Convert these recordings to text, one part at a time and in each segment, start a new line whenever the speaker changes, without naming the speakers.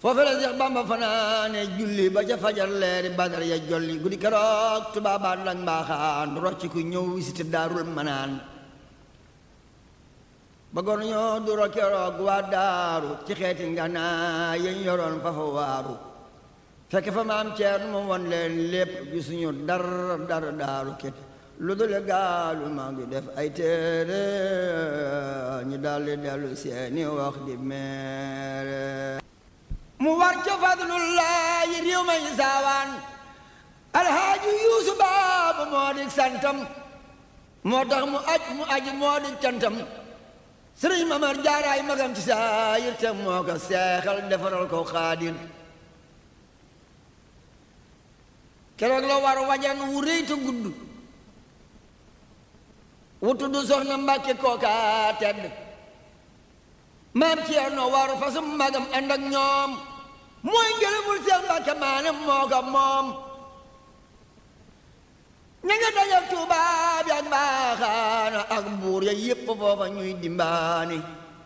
foofe la Seex Bamba fanaane julli ba ca fajar leeri badar ya jolli guddi keroog tubaabaan lang mbaaxaan rocc ku ñëw visite daarul manaan bëggoon ñoo duro keroog waa daaru ci xeeti nganaay yañ yoroon fa fa waaru fekk fa maam ceer mu won leen lépp gisuñu dar dar daaru képp lu dul gaalu maa ngi def ay téere ñu daldi dellu seeni wax di meere mu war ca fadlullaahi réew ma yi saawaan alhaaji yuusu baabu moo di santam moo tax mu aj mu aji moo di cantam sëriñ mamar jaaraay magam ci saayir te moo ko seexal defaral ko xaadir keroog la war wajan wu rëy te gudd wu tudd soxna mbàkke kooka tedd maam Ceerno waru fasum magam ànd ak ñoom mooy ngërëmul Seex Mbàkke maane moo ko moom ña nga dajal tubaab ak mbaaxaana ak buur ya yépp foofa ñuy dimbaani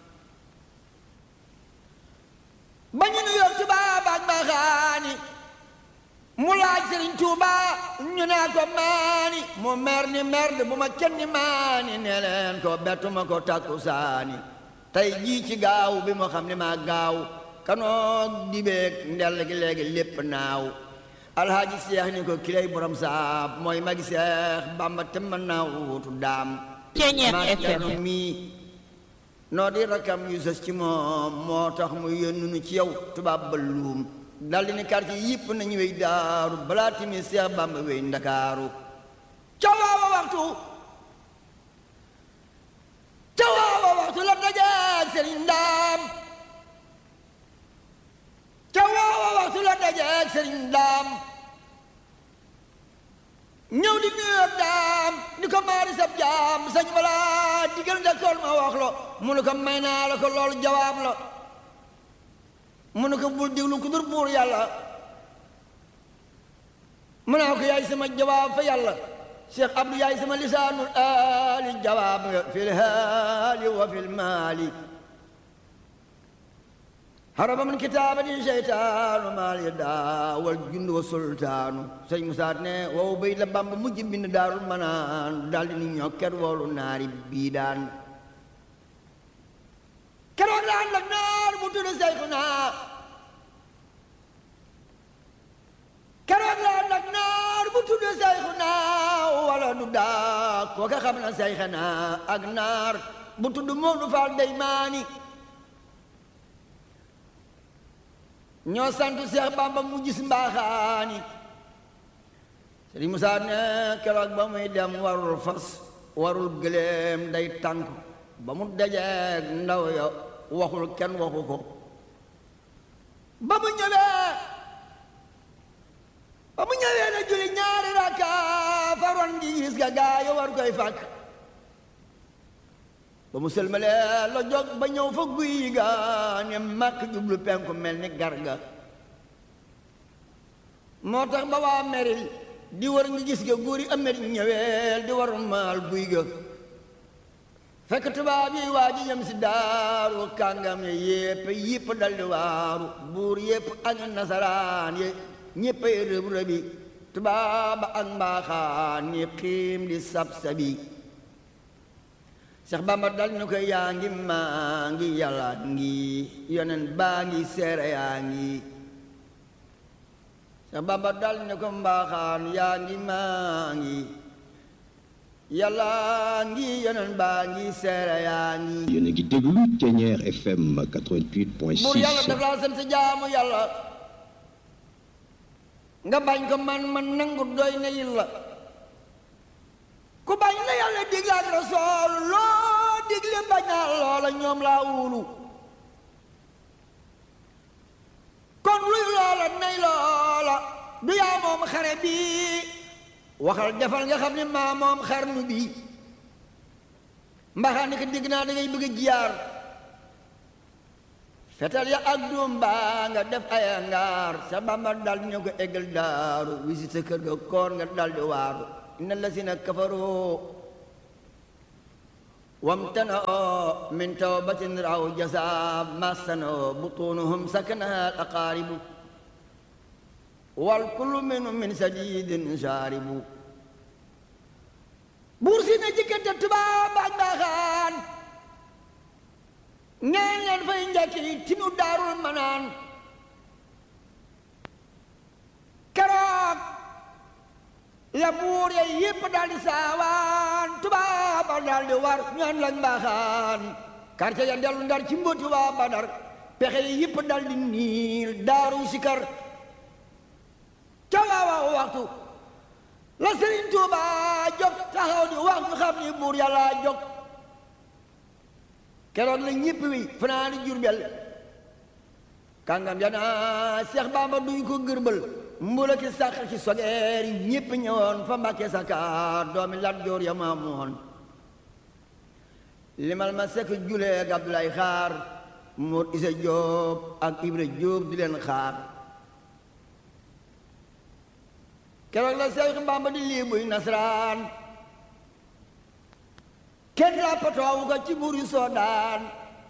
ba ñu nu yor tubaab ak mbaaxaani mu laaj Sëriñ Tuuba ñu naa ko maani mu mer ni merde bu ma kenn maani ne leen ko bettuma ko takku saani tey jii ci gaaw bi moo xam ne maa gaaw kanoog dibeeg ndell gi léegi lépp naaw alhaaji seex ni ko kilay borom saab mooy magi seex bamba te mën naa wutu daam maa ceerno mii noo di rakam yu sës ci moom moo tax mu yónnu nu ci yow tubaab ba luum daldi ni quartier yëpp nañu wey daaru balaa timi seex bamba wey ndakaaru ca waawa waxtu ca waawa waxtu la dajeeg sëriñ ndaam ca waawa waxtu la dajeeg sëriñ ndaam ñëw di nuyoog daam ni ko maari sab jaam sañ wala digal ndekkool ma wax lo mu ne ko may naa la ko loolu jawaab la mu ne ko bul diglu ku dur buur yàlla mu naa ko yaay sama jawaab fa yàlla Cheikh Abdou yaay sama lisaanul aali jawaab nga fil haali wa fil maali haraba min kitaabatin seytaanu maal ya daa wal jund wa sultaanu sëñ Musaa ne wow bay la Bamba mujj bind daarul manaan daldi ni ñokket woolu naari bii daan keroog la ànd ak naar bu tudd Seyxuna keroog la ànd ak naar bu tudd Seyxuna wala du daa kooka xam na Seyxuna ak naar bu tudd Moodu Faal Deymaani ñoo sant Seex Bamba mu gis mbaaxaani Sëriñ Musaa ne keroog ba muy dem warul fas warul gëléem day tànk ba mu dajeeg ndaw ya waxul kenn waxu ko ba mu ñëwee ba mu ñëwee na julli ñaari rakka faroon gi gis ga gaayo war koy fàkk ba mu sëlmalee la jóg ba ñëw fa guy ga ne màkk jublu penku mel ni garga moo tax ba waa meril di war ngi gis ga góor yi amet ñëweel di war maal guy ga fekk tubaab yi waa ji yem si daaru kàngam ye yépp yépp daldi waaru buur yépp ak nasaraan ye ñéppay rëb rëbi tubaab ak mbaaxaan ñi xiim di sab sabi Seex Bamba dal ni ko yaa ngi maa ngi yàlla ngi yonen baa ngi seere yaa ngi Seex Bamba dal ni ko mbaaxaan yaa ngi maa ngi yàlla ngi yonen baa ngi seere yaa ngi
yéen a ngi déglu Thiéniere FM 88.6
buur yàlla daf laa sant jaamu yàlla nga bañ ko man man nangu doy na yilla ku bañ la yàlla digle ak rasool loo digle bañ naa loola ñoom laa wulu kon luy loola nay loola du yaa moom xare bi waxal defal nga xam ne maa moom xarnu bi mbaxaa ni ko digg naa da ngay bëgg a jiyaar fetal ya ak doom baa nga def ay ngaar sa bamba dal ñu ko eggal daaru wisi sa kër ga koor nga dal di waaru inna lasina kafaroo وامتنعوا من توبة رأوا جزاء ما سنوا بطونهم سكنها الأقارب والكل منهم من سديد شارب بورسينا جيكنت تبا باج باخان ñaan leen fay njëkki tinu daarul manaan keroog la buur ya yépp daal di saawaan tubaaba daal di war ñaan lañ mbaaxaan quartier ya dellu ndar ci mbóoti waa badar pexe yi yépp daal di niil daaru sikar ca waawaaw waxtu la Sëriñ Tuuba jóg taxaw di wax ñu xam ni buur yàlla jóg keroog la ñépp wi fanaani Jurbel kàngam ya naa Seex Bamba duñ ko gërbal mbula ki sàq ci sogeer yi ñépp ñëwoon fa Mbàkke Sakaar doomi Lat Joor ya ma moon limal ma sekk julee ak Abdoulaye Xaar Mor Isa Jóob ak Ibra Jóob di leen xaar keroog la Seex Bamba di lii buy nasaraan kenn lappatoowu ko ci buur yu soodaan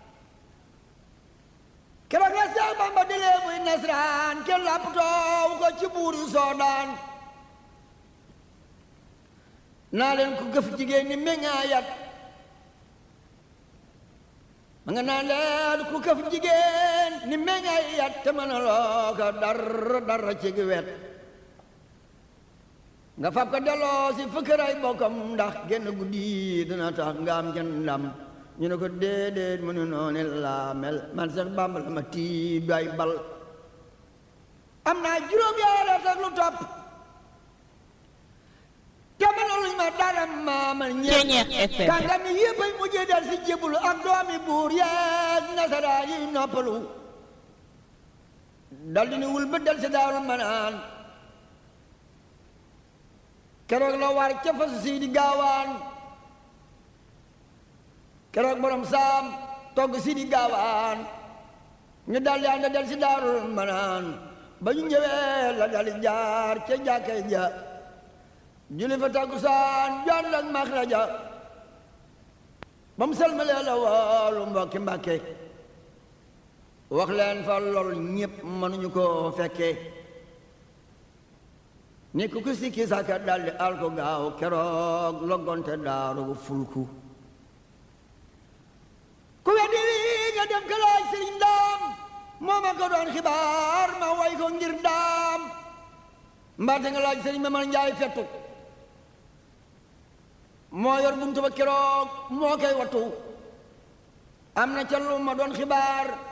keroog la Seex Bamba di lee buy nasaraan kenn lappatoowu ko ci buur yu soodaan naa leen ku gëf jigéen ñi meññaayat ma nga naa leen ku gëf jigéen ni meññaayat te mën a loo ko dara dara ci gi wet nga fab ko delloo si fëkkëray bokkam ndax genn guddi dina tax nga am genn ndam ñu ne ko déedéet mu ne noonu laa mel man Seex Bàmba la ma tiib ay bal am naa juróom yaara tak lu topp te mënaluñ ma dara maamal ñeent kàngam yi yëpp ay mujjee del si jébulu ak doomi buur yeeg nasaraa yi noppalu dal di ni wul ba del si daaru manaan keroog la war ca fasu sii di gaawaan keroog borom saam togg sii di gaawaan ñu daldi ànd del si daarul manaan ba ñu ñëwee la daldi jaar ca jàkkay ja julli fa takkusaan jaan ak maxraja ba mu selmalee la woolu mbokki mbàkke wax leen fa lool ñépp mënuñu ko fekke ni ku ku sikki saka daldi al ko gaaw keroog loggonte daaru fulku ku weddi lii nga dem ka laaj sëriñ daam moo ma ko doon xibaar ma way ko ngir daam mbaate nga laaj sëriñ ma man njaay fettu moo yor buntu ba keroog moo koy wattu am na ca lu ma doon xibaar